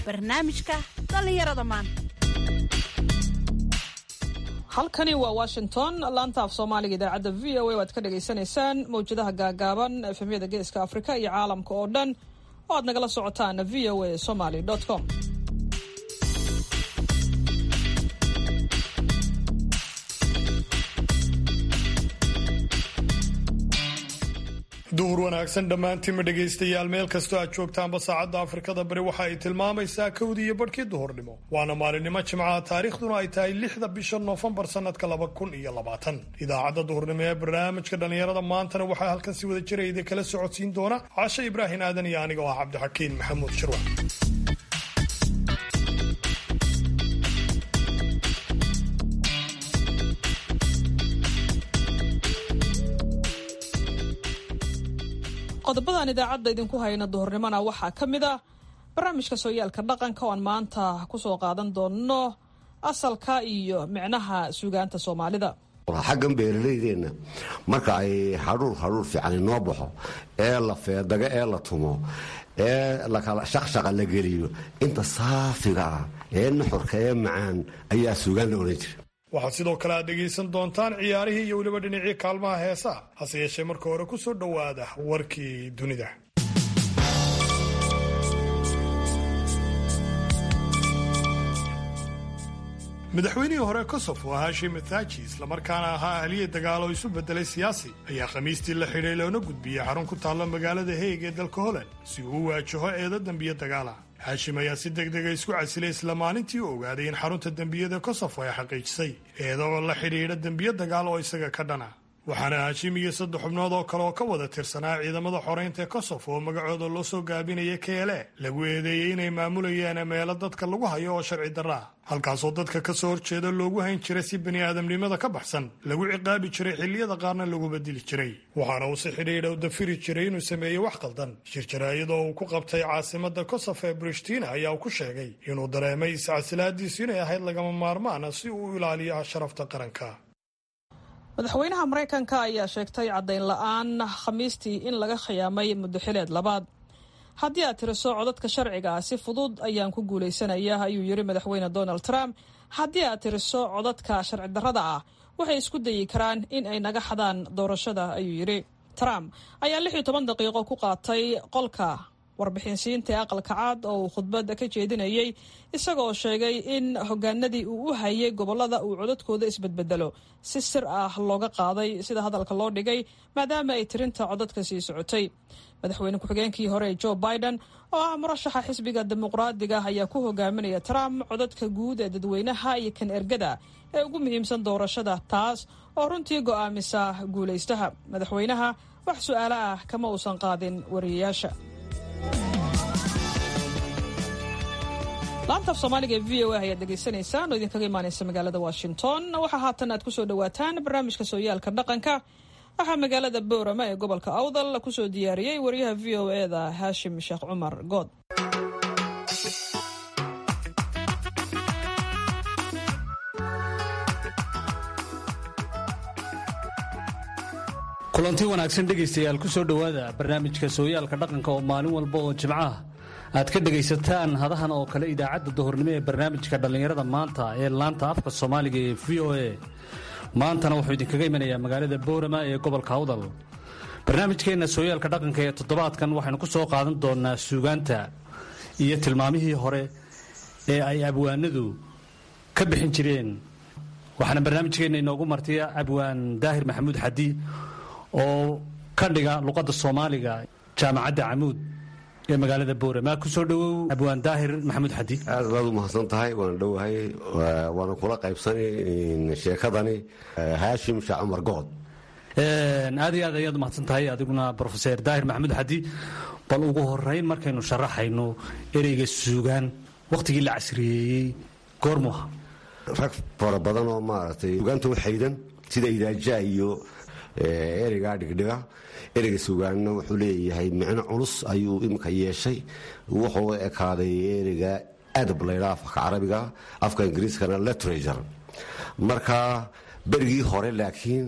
barnaamijka dhallinyarada maanta halkani waa washington laanta af soomaaliga idaacadda v o a waad ka dhagaysanaysaan mawjadaha gaagaaban efemyada geeska afrika iyo caalamka oo dhan oo aad nagala socotaan v o a somaly com duhur wanaagsan dhammaantiinma dhegaystayaal meel kastoo aad joogtaanba saacadda afrikada bari waxa ay tilmaamaysaa kowdii iyo barhkii duhurnimo waana maalinimo jimcaha taariikhduna ay tahay lixda bisha noofembar sannadka laba kun iyo labaatan idaacadda duhurnimo ee barnaamijka dhallinyarada maantana waxaa halkan si wada jira idin kala socodsiin doona cashe ibraahin aadan iyo aniga oo ah cabdixakiin maxamuud shirwa qodobadan idaacadda idinku hayna duhurnimona waxaa ka mid ah barnaamijka sooyaalka dhaqanka oo aan maanta kusoo qaadan doono asalka iyo micnaha suugaanta soomaalida xaggan beeralaydeenna marka ay hadhuur hadhuur fiican inoo baxo ee la feedago ee la tumo ee lakala shaqshaqa la geliyo inta saafiga ah ee nuxurka ee macaan ayaa suugaan la odhan jira waxaad sidoo kale aad dhegaysan doontaan ciyaarihii iyo weliba dhinacii kaalmaha heesaha hase yeeshee marka hore ku soo dhowaada warkii dunida madaxweynihii hore kosovo hashim athaji islamarkaana ahaa ahliya dagaal oo isu bedelay siyaasi ayaa khamiistii la xidhay loona gudbiyey xarun ku taalla magaalada heeg ee dalka holand si uu u waajaho eeda dembiye dagaala haashim ayaa si deg dega isku casilay isla maalintii u ogaaday in xarunta dembiyada kosovo ay xaqiijisay eeda oo la xidhiidha dembiye dagaal oo isaga ka dhana waxaana haashim iyo saddex xubnood oo kale oo ka wada tirsanaa ciidamada xoreynta ee kosovo oo magacooda loo soo gaabinaya keele lagu eedeeyey inay maamulayaan meelo dadka lagu hayo oo sharci darra ah halkaasoo dadka ka soo horjeeda loogu hayn jiray si bani aadamnimada ka baxsan lagu ciqaabi jiray xilliyada qaarna lagu bedeli jiray waxaana uu si xidhiidha u dafiri jiray inuu sameeyey wax qaldan shirjaraayadoo uu ku qabtay caasimada kosovo ee brishtina ayaa uu ku sheegay inuu dareemay iscasilaadiisu inay ahayd lagama maarmaana si uu u ilaaliyo sharafta qaranka madaxweynaha maraykanka ayaa sheegtay caddayn la-aan khamiistii in laga khiyaamay muddaxileed labaad haddii aad tiriso codadka sharciga ah si fudud ayaan ku guulaysanaya ayuu yidhi madaxweyne donald trump haddii aad tiriso codadka sharci darrada ah waxay isku dayi karaan in ay naga xadaan doorashada ayuu yidhi trump ayaa lix iyo toban daqiiqo ku qaatay qolka warbixinsiinta ee aqalka caad oo uu khudbadda ka jeedinayay isagoo sheegay in hogaanadii uu u hayay gobollada uu codadkooda isbedbedelo si sir ah looga qaaday sida hadalka loo dhigay maadaama ay tirinta codadka sii socotay madaxweyne ku-xigeenkii hore joe biden oo ah murashaxa xisbiga dimuqraadiga ayaa ku hogaaminaya trump codadka guud ee dadweynaha iyo kan ergada ee ugu muhiimsan doorashada taas oo runtii go'aamisa guulaystaha madaxweynaha wax su-aalo ah kama uusan qaadin wariyayaasha laanta af soomaaliga ee v o a ayaad dhegaysanaysaan oo idinkaga imaanaysa magaalada washington waxaa haatan aad kusoo dhawaataan barnaamijka sooyaalka dhaqanka waxaa magaalada boorama ee gobolka awdal kusoo diyaariyey wariyaha v o eda haashim sheekh cumar good kulanti wanaagsan dhegaystayaal ku soo dhowaada barnaamijka sooyaalka dhaqanka oo maalin walba oo jimcaha aad ka dhegaysataan hadahan oo kale idaacadda duhurnimo ee barnaamijka dhallinyarada maanta ee laanta afka soomaaliga ee v o a maantana wuxuu idinkaga imanayaa magaalada boorama ee gobolka awdal barnaamijkeenna sooyaalka dhaqanka ee toddobaadkan waxaynu ku soo qaadan doonaa suugaanta iyo tilmaamihii hore ee ay abwaanadu ka bixin jireen waxaana barnaamijkeenna inoogu martiya abwaan daahir maxamuud xadi oo ka dhiga luqadda soomaaliga jaamacadda camuud ee magaalada boorama kusoo dhowow abwaan daahir maxamuud xadi aad baad u mahadsan tahay waana dhowahay waana kula qaybsanay sheekadani haashim sheekh cumar good aad iyo aad ayaad u mahadsan tahay adiguna brofeser daahir maxamuud xadi bal ugu horeyn markaynu sharaxayno ereyga suugaan wakhtigii la casriyeeyey goormu aha rag fara badan oo maaragtay suugaanta u xaydan sida idaajaa iyo ereygaa dhigdhiga ereyga suugaanna wuxuu leeyahay micno culus ayuu imika yeeshay wuxuu ekaaday ereyga adab laydhaa afka carabiga afka ingiriiskana literature marka berigii hore laakiin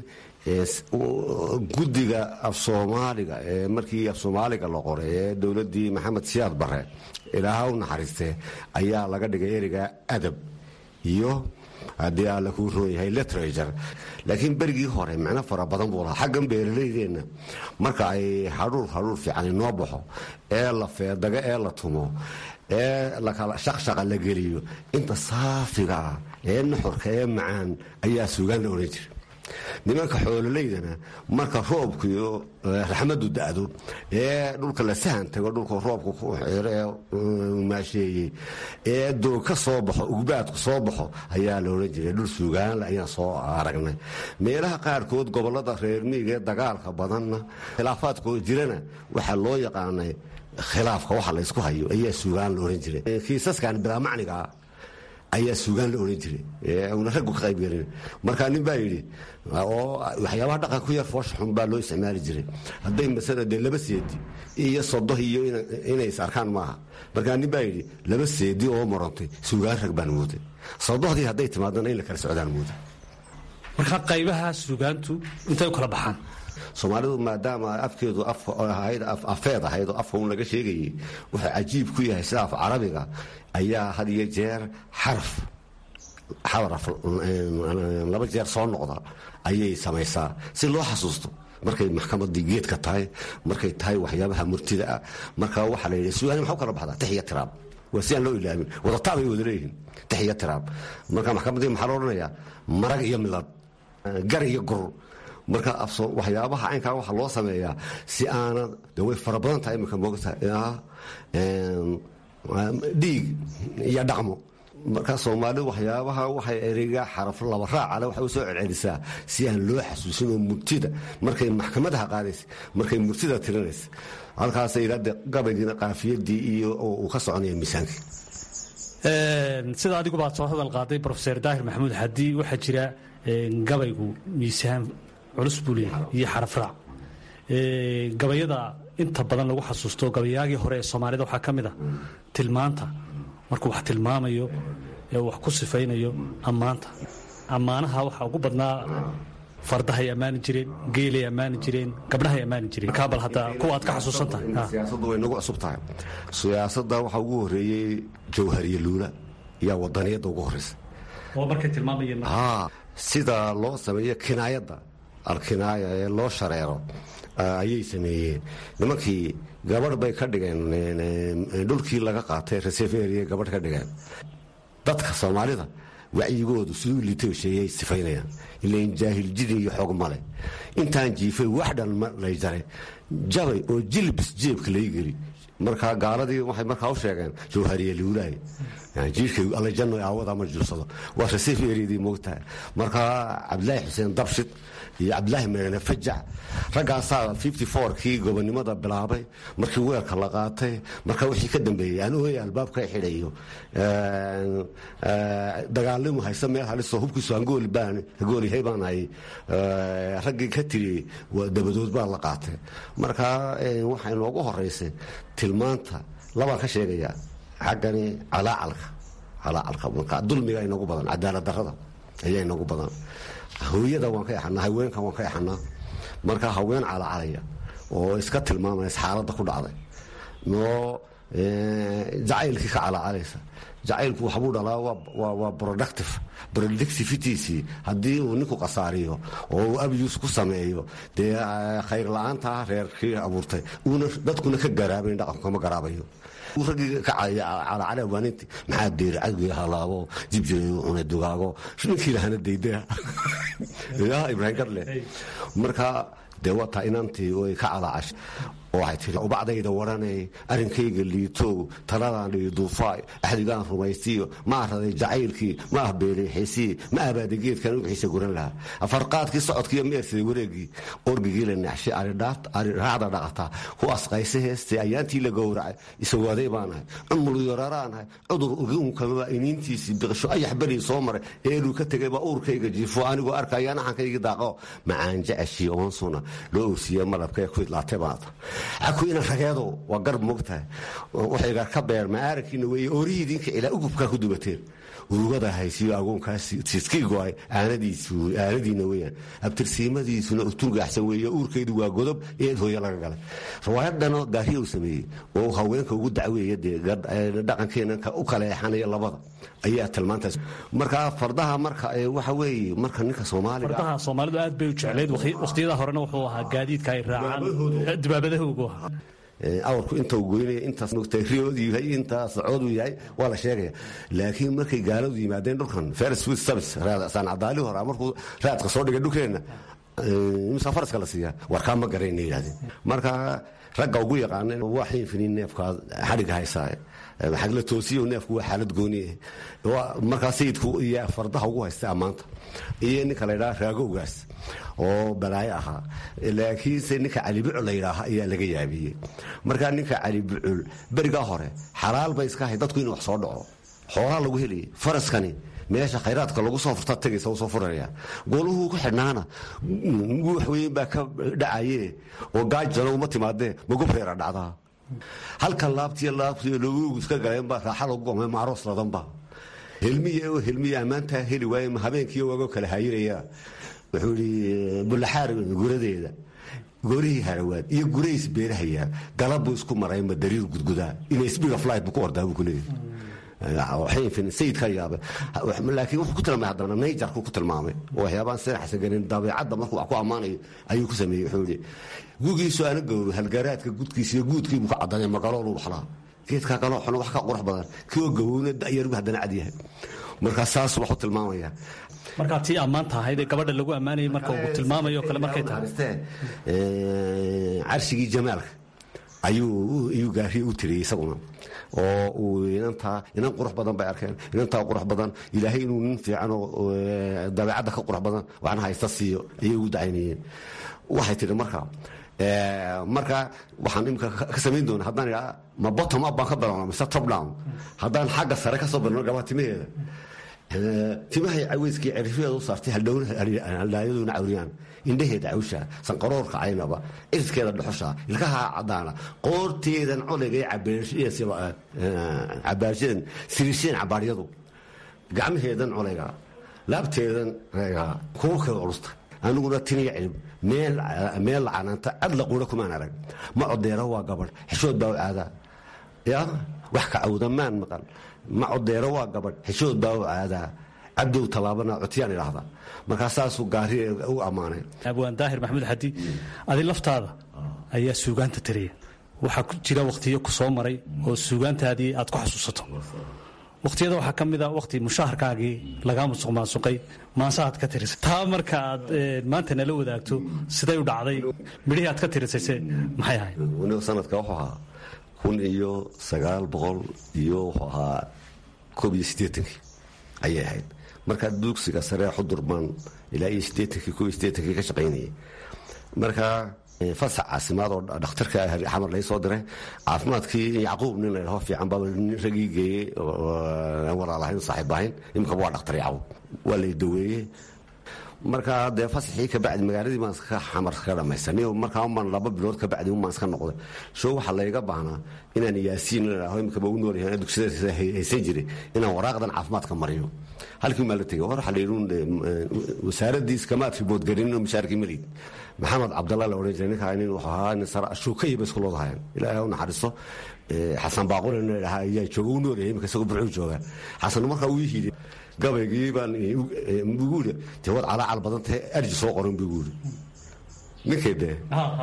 guddiga af soomaaliga ee markii af soomaaliga la qoray ee dowladii maxamed siyaad bare ilaaha u naxariistee ayaa laga dhigay ereyga adab iyo haddii alla kuu roon yahay literature laakiin berigii hore micno fara badan buu lahaa xaggan beeralaydeenna marka ay hadhuur hadhuur fiican inoo baxo ee la feedago ee la tumo ee lakala shaqshaqa la geliyo inta saafiga ah ee nuxurka ee macaan ayaa suugaan la odhan jira nimanka xoololaydana marka roobku iyo raxmadu da'do ee dhulka la sahan tago dhulka roobku ku xiro ee maasheeyey ee doog ka soo baxo ugbaadku soo baxo ayaa la odhan jiray dhul suugaanle ayaan soo aragnay meelaha qaarkood gobollada reer miiga ee dagaalka badanna khilaafaadkoo jirana waxaa loo yaqaanay khilaafka waxa laysku hayo ayaa suugaan la odhan jiray kiisaskan bilaa macnigaa ayaa suugaan la odhan jiray una raggu ka qaybgelin markaa nin baa yidhi oo waxyaabaha dhaqan ku yar foosha xun baa loo isticmaali jiray hadday masala dee laba seedi iyo sodo iyo inay is arkaan maaha markaa nin baa yidhi laba seedi oo marantay suugaan rag baan mooday sodohdii hadday timaadana in la kala socdaan mooday markaa qaybaha suugaantu intay u kala baxaan soomaalidu maadaama afkeedu afeed ahayd oo afka un laga sheegayay wuxuu cajiib ku yahay sida af carabiga ayaa had iyo jeer xaraf xaraf laba jeer soo noqda ayay samaysaa si loo xasuusto markay maxkamadii geedka tahay markay tahay waxyaabaha murtida ah marka waxaa la yidhi suugaani maxaa u kala baxdaa tix iyo tiraab waa si aan loo ilaamin wadataab ay wada leeyihiin tix iyo tiraab marka maxkamaddii maxaa loo odhanayaa marag iyo milad gar iyo gur marka waxyaabaha caynkaa waxaa loo sameeyaa si aana de way fara badan tahay imika moogta dhiig iyo dhaqmo marka soomaalidu waxyaabaha waxay ereyga xaraf laba raacale waxay u soo celcelisaa si aan loo xasuusin oo murtida markay maxkamadaha qaadaysa markay murtida tirinaysa halkaasay yidhahde gabaygiina qaafiyadii iyo uu ka soconaya miisaankii sida adigu baad soo hadal qaaday rofeor daahir maxamuud xadi waxaa jira gabaygu miisaan culus buu leeyahay iyo xarafraac gabayada inta badan lagu xasuusto gabayaagii hore ee soomaalida waxaa ka mid a tilmaanta markuu wax tilmaamayo ee wax ku sifaynayo ammaanta ammaanaha waxaa ugu badnaa fardahay ammaani jireen geelay ammaani jireen gabdhahay ammaani jireen markaa bal hadda kuwa aad ka xasuusan tahay siyaasaddu way nagu cusub tahay siyaasadda waxaa ugu horreeyey jawhariye luula yaa wadaniyadda ugu horreysa oo markay tilmaamayeen sida loo sameeyo kinaayadda alkinaaya ee loo shareero ayay sameeyeen nimankii gabadh bay ka dhigeen dhulkii laga qaatay reseveria gabadh ka dhigeen dadka soomaalida wacyigoodu siduu liitay sheegay sifaynayaan ilain jaahil jiri iyo xoog male intaan jiifay wax dhan ma lay jaray jabay oo jilbis jeebka lay geli markaa gaaladii waxay markaa u sheegeen jawhariye liulaay jiirkay allajanno aawada ma juursado waa reseveryadii moogtahay markaa cabdilaahi xuseen dabshid iyo cabdilaahi meene fajac raggaasaa kii gobonimada bilaabay markii weerka la qaatay marka wixii ka dambeeyey aan ooy albaabka xidhayo dagaalimu haysta meel haliso hubkiisu hangoolihay baan hay raggii ka tiri dabadood baa la qaatay marka waxay noogu horeysay tilmaanta labaan ka sheegaya xaggani calaacalka calaacalka marka dulmiga inagu badan cadaalad darrada ayaa inagu badan hooyada waan ka exanaa haweenka waan ka exanaa marka haween calacalaya oo iska tilmaamaysa xaaladda ku dhacday oo jacaylkii ka calacalaysa jacaylku waxbuu dhalaa waa productive productivitiisii haddii uu ninku qasaariyo oo uu abus ku sameeyo dee khayr la-aanta reerkii abuurtay uuna dadkuna ka garaabayn dhaqanku kama garaabayo raggii ka calacala waaninti maxaa deeri cadgii halaabo jibjirayu cunay dugaago ninkii lahana daydaa ya ibraahim garle marka dee wataa inantii way ka calacashay oo waxay tiri ubacdayda waranay arrinkayga liitow taladaan dhigi duufaay axdigaan rumaystiyo ma araday jacaylkii ma ah beeleexeysii ma abaaday geedkan ugixiisa guran lahaa afarqaadkii socodkiiyo meersaday wareegii orgigii la naxshay ariraacda dhaqataa ku asqaysa heestay ayaantii la gowracay isawaaday baanahay cumul yararaanahay cudur ugiunkamaba iniintiisii biqisho ayax berii soo maray eeluu ka tegay baa uurkayga jiifo anigoo arkaya naxankaygii daaqo macaan jeceshii oonsuna loo oosiiye malabkae ku idlaatay baata aku ina rageedo waa garb moogtahay waxayga ka beer maaarankiina weeye oorihiidinka ilaa ugubkaa ku dubateen urugada haysiyo agoonkaas tiskii go-ay aanadiina weyaan abtirsiimadiisuna utungaxsan weeye uurkeedu waa godob eed hooyo laga galay riwaayadano gaariya uu sameeyey oo haweenka ugu dacweeya dee dhaqankeena u kaleexanaya labada ayaa tilmaantaas marka fardaha marka waxa weeye marka ninka soomaaliga fardaha soomaalidu aad bay u jeclayd wakhtiyada horena wuxuu ahaa gaadiidka ay raacaan dibaabadahoogu ahaa awrku inta goynaya intaas riyoodu yahay intaas socoodu yahay waa la sheegaya laakiin markay gaaladu yimaadeen dhulkan ferris with service saan cadaali hore markuu raadka soo dhigay dhulkeenna imisa faraska la siiyaa warkaa ma garayna yidhahdeen marka ragga ugu yaqaana waa xiinfinin neefkaa xadhiga haysaa xagla toosiyo neefku waa xaalad gooni markaa sayidku iyo fardaha ugu haysta ammaanta iyo ninka la ydhaha raagowgaas oo balaayo ahaa laakiinse ninka cali bucul la yidhaaha ayaa laga yaabiyey markaa ninka cali bucul berigaa hore xalaal bay iska ahay dadku inuu wax soo dhaco xoolaa lagu helayay faraskani meesha khayraadka lagu soo furta tagaysa u soo furaya gooluhuu ku xidhnaana guux weyn baa ka dhacaye oo gaajana uma timaadee magubreera dhacdaa halka laabtiyo laabtiyo loogu iska galeenba raaxa lagu gomay maaroos ladanba helmiya oo helmiya ammaantaa heli waaye habeenkiiyo waagoo kala hayinaya wuxuu yidhi bullaxaar guradeeda goorihii harawaad iyo gurays beerahayaa galabbu isku marayma dariir gudgudaa inasbiga flight buu ku ordaa buu ku leeyahay sayidka yaabay laakiin wuxuu ku tilmaamay haddana nayjarku ku tilmaamay oo waxyaabaan sinaxsa ganin dabeecadda markuu wax ku ammaanayo ayuu ku sameeyey wuxuu yidhi gugiisu ana gowro halgaraadka gudkiisa iyo guudkiibuu ka caddaday magaloolu waxlaa geedka galooxuna wax ka qurux badan kioo gabowna da'yarbu haddana cad yahay markaa saas waxuu tilmaamayaa markaa tii ammaanta ahayd ee gabadha lagu ammaanayay marka uu tilmaamayo kale markay tahay carshigii jamaalka ayuu gaariye u tiriyey isaguna oo uu inantaa inan qurux badan bay arkeen inantaa qurux badan ilaahay inuu nin fiican oo dabeecadda ka qurux badan waxna haysta siiyo ayay ugu dacaynayeen waxay tidhi marka marka waxaan imika ka samayn doona haddaan idhaa ma bottom up baan ka bilowna mise top down haddaan xagga sare ka soo bilowno gabaa timaheeda timahay caweyskii cirifyaeda u saartay haldhaayaduna cawriyaan indhaheeda cawsha sanqaroorka caynaba iriskeeda dhuxusha ilkaha cadaana qoorteedan colayga cabaashadan siriisheen cabaaryadu gacmaheedan colayga laabteedan reega kuurkeeda culusta aniguna tiniya cilib meel lacanaanta cad la quura kumaan arag ma codeero waa gabadh xishood baa u caadaa ya wax ka cawda maan maqal ma codeero waa gabadh xishood baa u caadaa cabdow tallaabana cotyaan idhaahda markaa saasuu gaari u ammaanay abwaan daahir maxamuud xadi adi laftaada ayaa suugaanta tiriya waxaa ku jira wakhtiyo ku soo maray oo suugaantaadii aad ku xasuusato wakhtiyada waxaa ka mid a wakhti mushaharkaagii lagaa musuq maasuqay maanse aad ka tirisay taa marka aad maanta nala wadaagto siday u dhacday midhihii aad ka tirisayse maxay ahayd sanadka wuxuu ahaa kun iyo sagaal boqol iyo wuxuu ahaa koob iyo siddeetankii ayay ahayd markaa dugsiga saree xudur baan ilaa iyo siddeetankii koob iyo siddeetankii ka shaqaynayay marka fasax caasimaad oo dhakhtarka xamar lai soo diray caafimaadkii yacquub nin la dhaho fiican baa ragii geeyey walaalahayn saaxiib ahayn imikaba waa dhakhtar yacquub waa lay daweeyey markaa dee fasaxii kabacdi magaaladii baan iska xamar ka dhammaysanay markaa umaan laba bilood kabacdi umaan iska noqday show waxaa layga baahnaa inaan yaasiin ladhaho imikaba u noolyahay dugsiyada haysan jiray inaan waraaqdan caafimaadka mariyo halkii maa la tegay hor waxaa layidhi wasaaraddii iskamaad riboodgarinin oo mishaarkii malid maxamed cabdalla la odhan jiray ninkaa nin wuxuu ahaa nin sara shuukaya ba isku loodahayan ilaahay u naxariisto xasan baaqule nin la dhahaa ayaa jooga u noolyahay imika isagoo burcuu jooga xasan markaa uu hiiday gabaygii baan ugu iri dee wad calaacal badan tahay arji soo qoran bu igu iri ninkay dee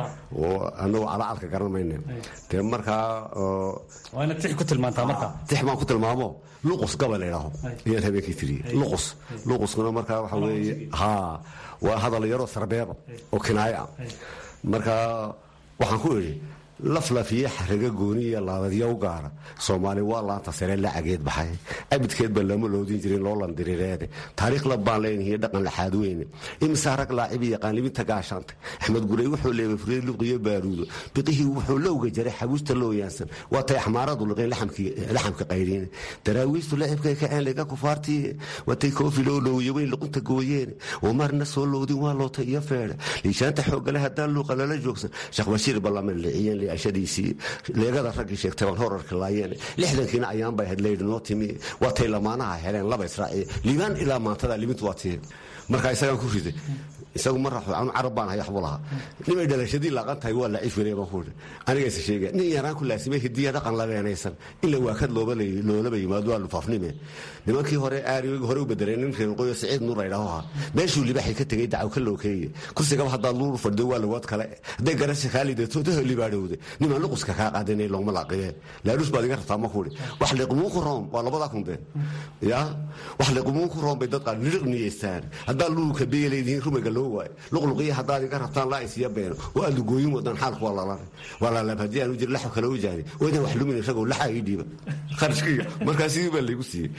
anagu calacalka garan mayne dee markaa waa inaad tix ku tilmaantaa marka tix baan ku tilmaamo luqus gabay la idhaaho ayaan habeenkii tiriyey luqus luquskuna markaa waxa weeye haa waa hadal yaroo sarbeeba oo kinaayo ah markaa waxaan ku idhi laflafiye xaraga gooni iyo laabadya u gaara soomaali waa laanta sare lacageed baxay abidkeed ba lama loodin jirin loo landirireede taariikh la baan leenahiy dhaqan laxaad weyne imsaa rag laacibi yaqaan libinta gaashaantay axmed gurey wuxuu leebay furiyad luqiyo baaruudo biqihii wuxuu lowga jaray xabuusta loo yaansan waa tay axmaaradu liqeen laxamka qayriine daraawiistu lacibkay kaceen lega kufaartii watay koofi loo loowiye weyn luqunta gooyeene oo marna soo loodin waa loota iyo feedhe liishaanta xoogale haddaan luuqa lala joogsan sheekh bashiir ballaman liciyeen ashadiisii leegada raggii sheegtay baan horarka laayeen lixdankiina ayaan bay ahayd layidhi noo timi waa tay lamaanaha heleen laba israaciye liibaan ilaa maantada libintu waa tiye marka isagaan ku riday isagu ma raxo anu carab baan hay waxbu lahaa nimay dhalashadii laaqan tahay waa laciif weliya baan ku idhi anigayse sheegaya nin yaraan ku laasimay hidiya dhaqan labeenaysan ila waakad loolaba yimaado waa lufaafnime nimankii hore aari hore u bedeleen nin reer qoyo siciid nuur laydhaho ahaa meeshuu libaxay ka tegey dacaw ka lookeeye kursigaba haddaad luur fadhido waa lagood kale hadday garasha kaa lidato daha libaadhowde nimaan luquska kaa qaadanay loogma laaqiyeen laadhus baad iga rabtaa ma kuudhi wax liqumuun ku room waa labadaa kundee ya wax liqumuun ku room bay dad qaar niriq niyeystaan haddaad luurka beelaydihiin rumayga loo waayo luqluqiya haddaad iga rabtaan laa isiya beeno oo aad lugooyin wadan xaalku waa lalana waa lalaab haddii aan u jir laxab kale u jaani oo idan wax lumin isagoo laxaa ii dhiiba kharashkiga markaa sidii baa laygu siiyey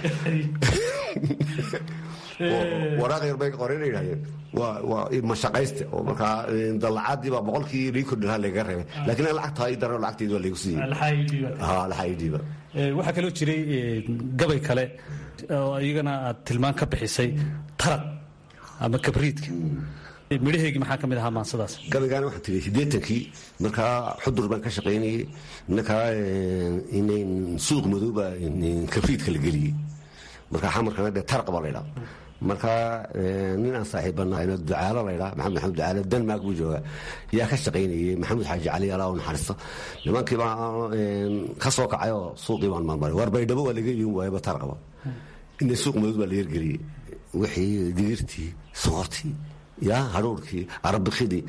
waraaq yar bay qoreen yidhahdeen waa mashaqayste oo markaa dalacaadii baa boqolkii lii kordhilaha layga reebay laakiin lacagta ii daran lacagteedi waa laygu siiyey laxaa ii dhiiba waxaa kaloo jiray gabay kale oo iyagana aad tilmaan ka bixisay taraq ama kabriidka midhaheegii maxaa ka mid ahaa maansadaas gabaygaana waxaan tigay siddeetankii markaa xudur baan ka shaqaynayey markaa inayn suuq madooba kabriidka la geliyey markaa xamarkana dee taraq baa laydhaa markaa nin aan saaxiibbanahay ducaalo laydhaa maxamed maxamed ducaalo denmark buu joogaa yaa ka shaqaynayey maxamuud xaaji cali alaa u naxariisto nimankii baa ka soo kacay oo suuqii baan marmaray war baydhabo waa laga iibin waayaba taraqba ina suuq madood baa la yergeliyey wixii digirtii soortii ya hadhuurkii arabikidii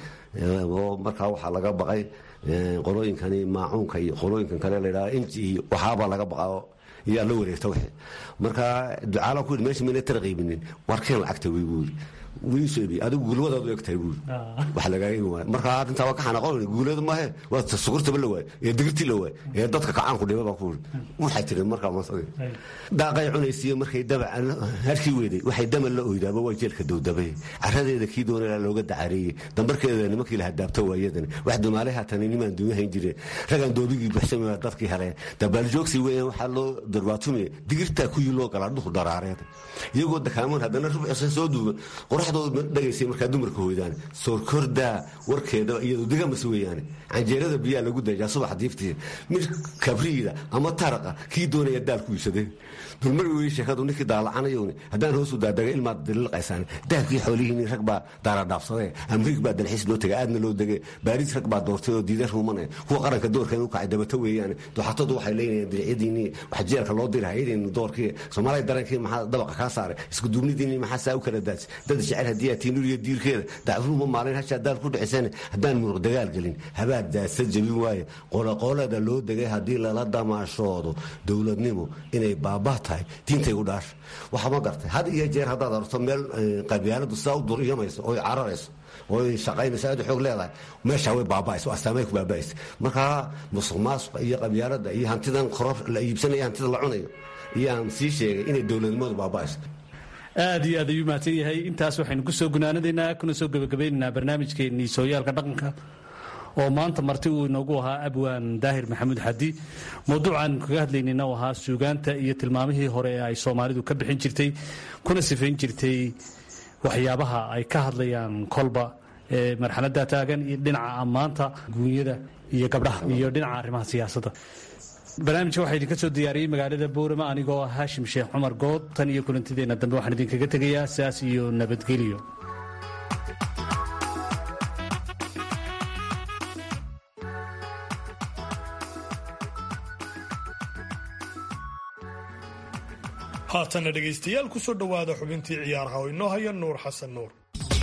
oo markaa waxaa laga baqay qolooyinkani maacuunka iyo qolooyinkan kale ladhaa inji iyo waxaabaa laga baqao yaa la wareegta wixii marka ducaala ku yidhi meesha mayna tara qiibinin warkeen lacagta wey buu yidhi wiisoo ibi adigu gulwadaad u eg tahay buuri wax lagaaga ibi waayo marka arrintaa waa ka xanaaqon guulada maahe waa sukurtaba la waayo ee digirtii la waayo ee dadka kacaanku dhiba baa ku yidhi waxay tiri markaa masadi daaqay cunaysiiyo markay daba harkii weeday waxay damal la oydaaba waa jeelka dowdabay caradeeda kii doonaya looga dacareeyey dambarkeeda nimankii la hadaabto waayadan wax dumaalay haatan nimaan dunya hayn jireen ragaan doobigii buxsamaya dadkii heleen dabaaljoogsi weeyaan waxaa loo darbaatumiya digirtaa kuyii loo galaa dhuku daraareed iyagoo dakaamoon haddana rubcisa soo duuban qoraxdooda dhagaysay markaa dumarka hoydaan soorkordaa warkeeda iyadu digamas weeyaane canjeerada biyaa lagu dajaa subax diiftii mid kabriida ama taraqa kii doonaya daal ku iibsadee dulmari wey sheekadu ninkii daalacanayowne haddaan hoosu daadaga ilmaad daliilqaysaan dahabkii xoolihiini rag baa daaradhaafsadee amriig baa dalxiis loo tegay aadna loo degay baariis rag baa doortay oo diida ruumane kuwa qaranka doorka inuu kacay dabato weeyaane duxatadu waxay leeyihiin diricyadiinii wax jeelka loo diri hayadeen doorkii soomaaliya darankii maxaa dabaqa kaa saaray isku duubnidiinii maxaa saa u kala daadsi dad jecel haddii aad tiinuriyo diirkeeda dacruuma maalin hashaa daal ku dhiciseen haddaan muruq dagaal gelin habaad daasa jebin waaye qoloqolada loo degay haddii lala damaashoodo dowladnimo inay baabaa tahay diintay u dhaasha waxa ma gartay had iyo jeer haddaad arto meel qabyaaladu sidaa u duriyamayso oy cararayso oy shaqaynayso aad xoog leedahay meeshaa way baaba'ayso astaamay ku baaba'aysa markaa musuq maasuqa iyo qabyaalada iyo hantidan koror la iibsanayo hantida la cunayo iyaan sii sheegay inay dowladnimadu baaba'ayso aad iyo aad ayuu mahadsan yahay intaas waxaynu ku soo gunaanadaynaa kuna soo gebagabeynaynaa barnaamijkeennii sooyaalka dhaqanka oo maanta marti uu inoogu ahaa abwaan daahir maxamuud xadi mawduucaanu kaga hadlaynayna u ahaa suugaanta iyo tilmaamihii hore ee ay soomaalidu ka bixin jirtay kuna sifayn jirtay waxyaabaha ay ka hadlayaan kolba ee marxaladda taagan iyo dhinaca ammaanta guunyada iyo gabdhaha iyo dhinaca arrimaha siyaasadda barnaamijka waxaa idinka soo diyaariyey magaalada boorama anigoo ah haashim sheekh cumar good tan iyo kulantideenna dambe waxaan idinkaga tegayaa sidaas iyo nabadgelyo haatanna dhegaystayaal ku soo dhowaada xubintii ciyaaraha oo inoo haya nuur xasan nuur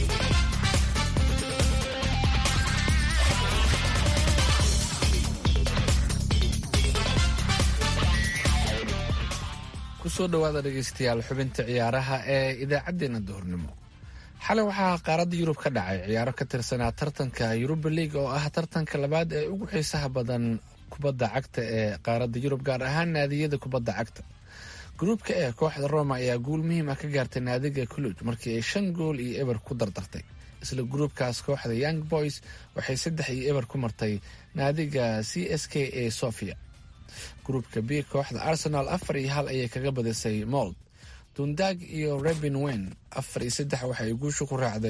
kusoo dhowaada dhegaystayaal xubinta ciyaaraha ee idaacaddeenna duhurnimo xalay waxaa qaaradda yurub ka dhacay ciyaaro ka tirsanaa tartanka yuruba league oo ah tartanka labaad ee ugu xiisaha badan kubadda cagta ee qaaradda yurub gaar ahaan naadiyada kubadda cagta gruubka e kooxda roma ayaa guul muhiim ah ka gaartay naadiga culuj markii ay shan gool iyo eber ku dardartay isla gruubkaas kooxda young boys waxay saddex iyo eber ku martay naadiga c s k a sofia gruubka b kooxda arsenal afar iyo hal ayay kaga badisay mold dundag iyo rebin wen afar iyo saddex waxay guusha ku raacday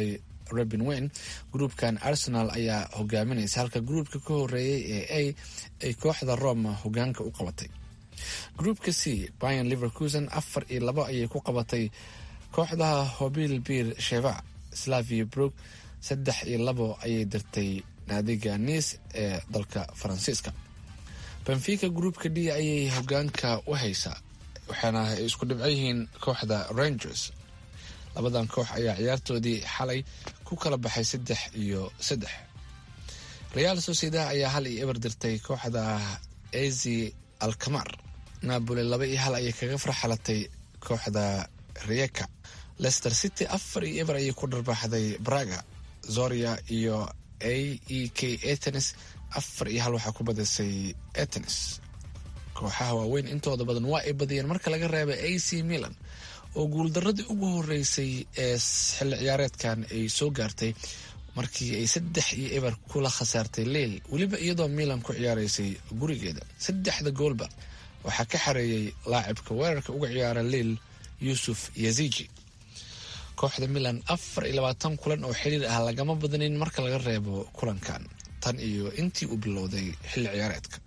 robin wayne gruupkan arsenal ayaa hogaaminaysa halka gruupka ka horeeyay ee a ay kooxda roma hogaanka u qabatay gruupka c bayan liverkusen afar iyo labo ayay ku qabatay kooxda hobil bir sheva slavia brook saddex iyo labo ayay dirtay naadiga nice ee dalka faransiiska benfica gruupka d ayay hogaanka u haysaa waxaana ay isku dhibco yihiin kooxda rangers labadan koox ayaa ciyaartoodii xalay ku kala baxay saddex iyo saddex real sociedad ayaa hal iyo eber dirtay kooxda ezi alkamar napoli laba iyo hal ayay kaga farxalatay kooxda rieka lester city afar iyo eber ayay ku dharbaaxday braga zoria iyo a e k atenis afar iyo hal waxaa ku badisay atenis kooxaha waaweyn intooda badan waa ay badiyeen marka laga reebay a c milan oo guuldaradii ugu horeysay ee xilli ciyaareedkan ay soo gaartay markii ay saddex iyo eber kula khasaartay leil weliba iyadoo milan ku ciyaaraysay gurigeeda saddexda goolba waxaa ka xareeyay laacibka weerarka uga ciyaara leil yuusuf yaziji kooxda milan afar iyo labaatan kulan oo xiriir ah lagama badanin marka laga reebo kulankan tan iyo intii uu bilowday xilli ciyaareedka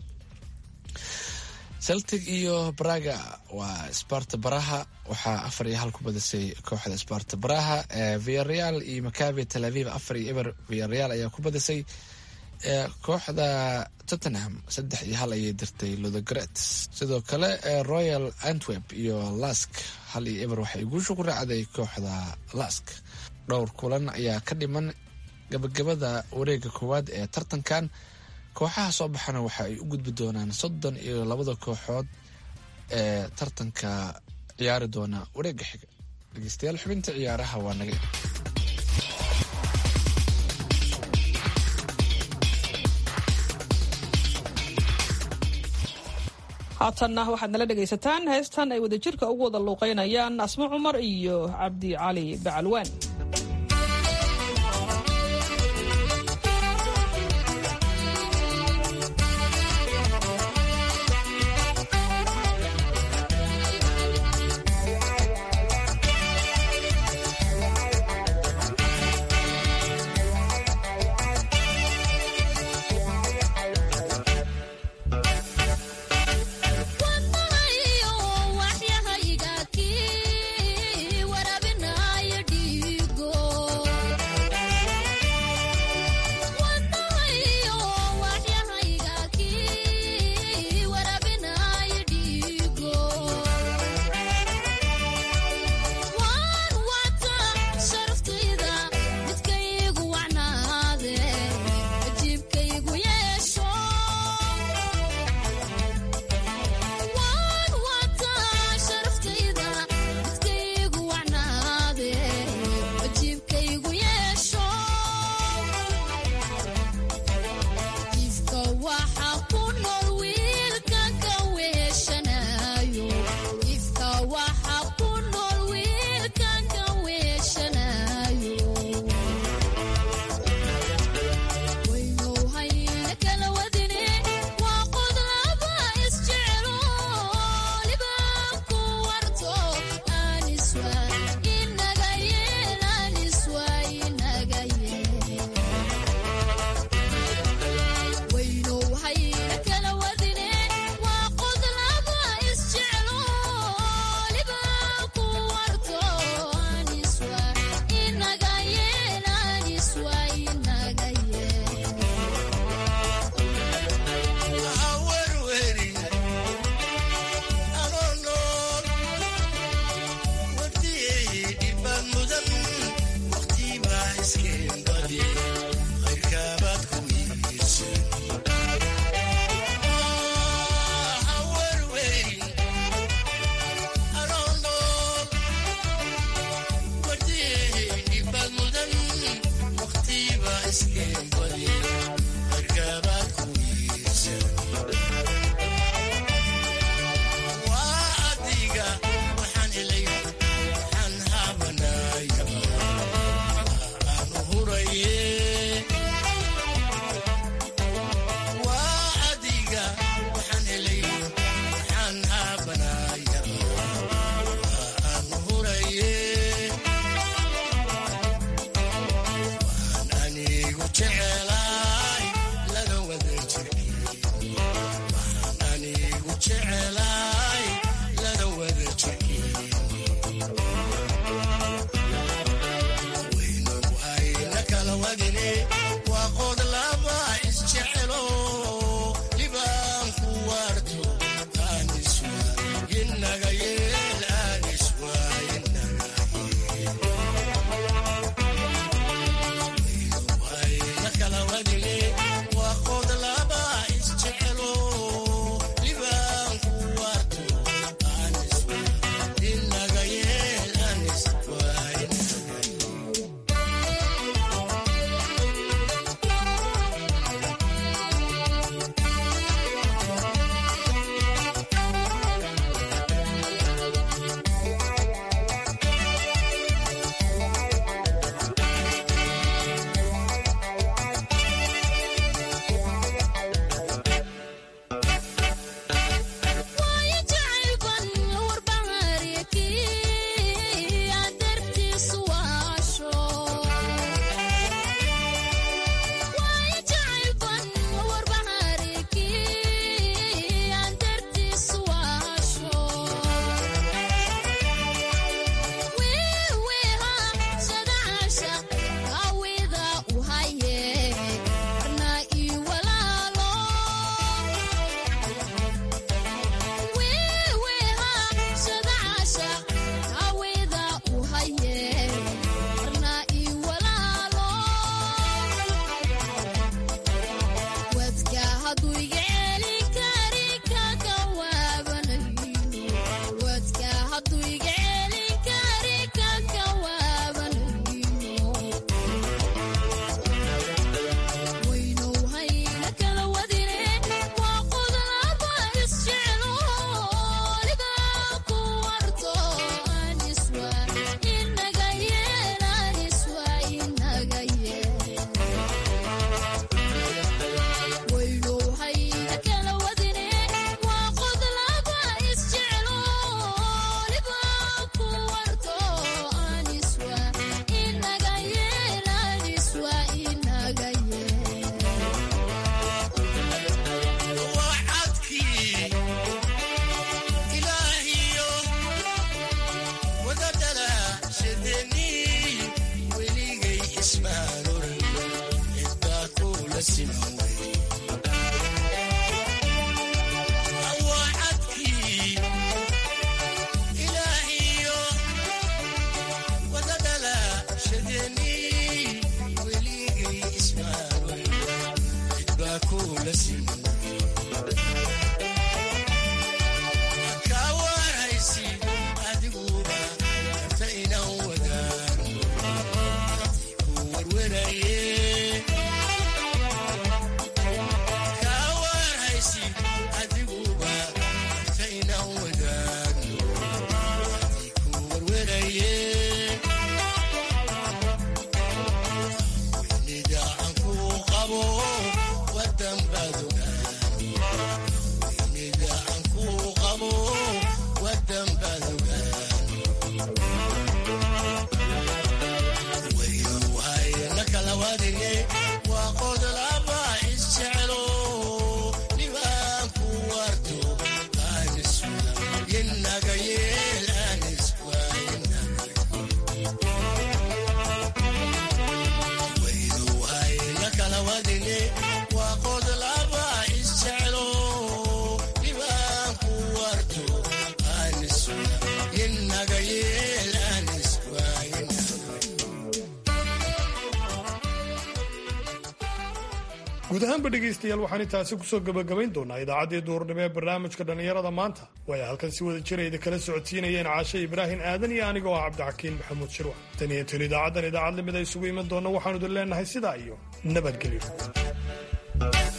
celtic iyo braga waa sparta baraha waxaa afar iyo hal ku badisay kooxda sparta baraha viareal iyo macabe tel aviv afar iyo eber viareal ayaa ku badisay kooxda tottenham saddex iyo hal ayay dirtay lodogret sidoo kale royal antwerp iyo lask hal iyo eber waxay guusha ku raacday kooxda lask dhowr kulan ayaa ka dhiman gabagabada wareega koowaad ee tartankan kooxaha soo baxana waxa ay u gudbi doonaan soddon iyo labada kooxood ee tartanka ciyaari doona wareega xiga dhegeystayaal xubinta ciyaaraha waa naga haatanna waxaad nala dhegaysataan heestan ay wadajirka ugu wada luuqaynayaan asmo cumar iyo cabdi cali bacalwaan waxyahayga kii warabinaayo dhiig guud ahaanba dhegaystayaal waxaan intaasi kusoo gebagabayn doonaa idaacaddii duhurnimo ee barnaamijka dhallinyarada maanta way halkan si wada jirayda kala socodsiinayeen caashe ibraahim aadan iyo anigoo ah cabdixakiin maxamuud shirwax tan iyo tan idaacaddan idaacad lamid a isugu iman doonna waxaanu idin leenahay sidaa iyo nabadgelyo